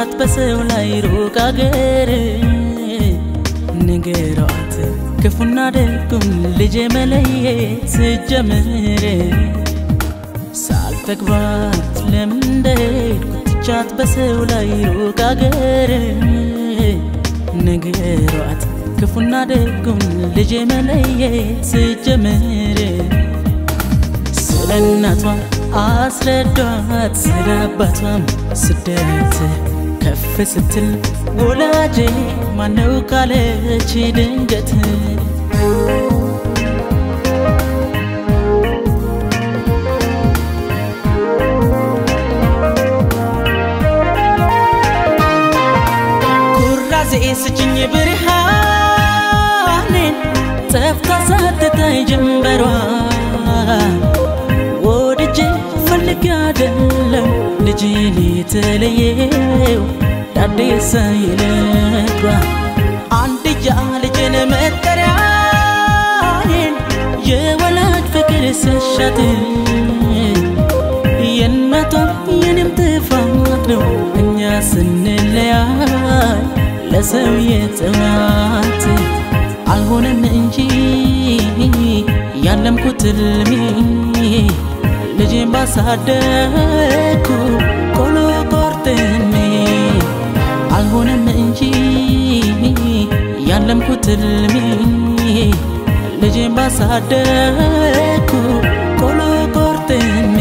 ትቻት በሰው ላይ ሩቅ አገር ንገሯት ክፉና ደጉን ልጄ መለየት ስጀምር ሳልተግባት ለምን እንደሄድኩ ትቻት በሰው ላይ ሩቅ አገር ንገሯት ክፉና ደጉን ልጄ መለየት ስጀምር ስለ እናቷ አስረዷት ስለ አባቷም ስደት ከፍ ስትል ወላጄ ማነው ካለች ድንገት ኩራዜ ስጭኝ ብርሃኔን ጠፍታ ሳትታይ ጀንበሯ ወድጄ ፈልጌ አይደለም ልጅን የተለየው ዳዴሳ ይለቷ አንድያ ልጅን መጠሪያዬን የወላጅ ፍቅር ሰሻት የእናቷም የኔም ጥፋት ነው እኛ ስንለያይ ለሰው የጥማት አልሆነም እንጂ ያለምኩት ህልሜ ልጄን ባሳደግኩ ቆሎ ቆርጥሜ አልሆነም እንጂ ያለምኩት ህልሜ ልጄን ባሳደግኩ ቆሎ ቆርጥሜ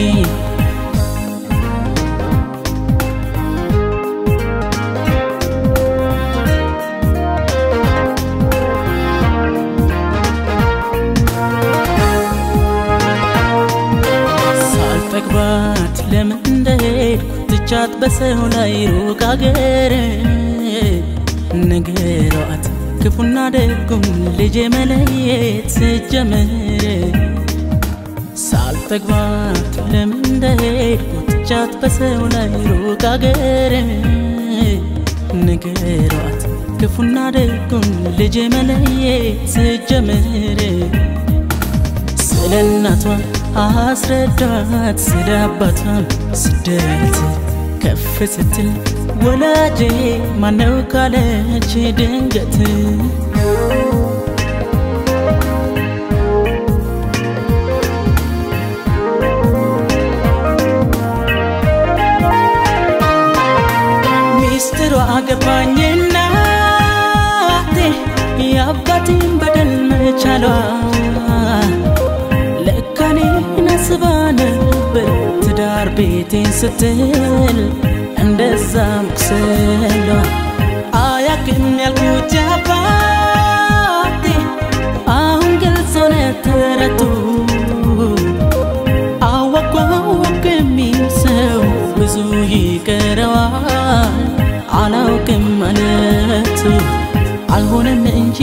ሳልጠግባት ለምን እንደሄድኩ ትቻት በሰው ላይ ሩቅ አገር ንገሯት ክፉና ደጉን ልጄ መለየት ስጀምር ሳልጠግባት ለምን እንደሄድኩ ትቻት በሰው ላይ ሩቅ አገር ንገሯት ክፉና ደጉን ልጄ መለየት ስጀምር ስለ እናቷ አስረዳት ስለ አባቷም ስደት ከፍ ስትል ወላጄ ማነው ካለች ድንገት ሚስጥሯ ገባኝና የአባቴን በደል መቻሏ ለካኔ ናስባ ነበር ትዳር ቤቴን ስትል እንደዛ መቁሰሏ አያቅም ያልኩት አባቴ አሁን ግልጽ ሆነ ተረቱ አወቋ ወቅ የሚል ሰው ብዙ ይቀረዋል አላውቅም ማለቱ አልሆነም እንጂ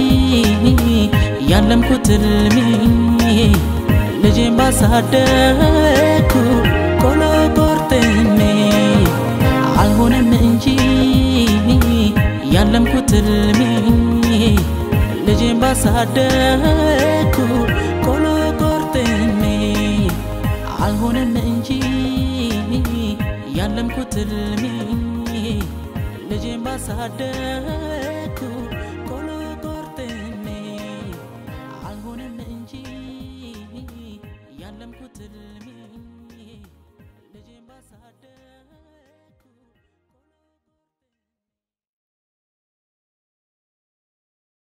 ያለምኩት ህልሜ ልጄን ባሳደግኩ ቆሎ ቆርጥሜ አልሆነም እንጂ ያለምኩት ህልሜ ልጄን ባሳደግኩ ቆሎ ቆርጥሜ አልሆነም እንጂ ያለምኩት ህልሜ ልጄን ባሳደግኩ ቆሎ ቆርጥሜ አልሆነም እንጂ ያለምኩት ህልሜ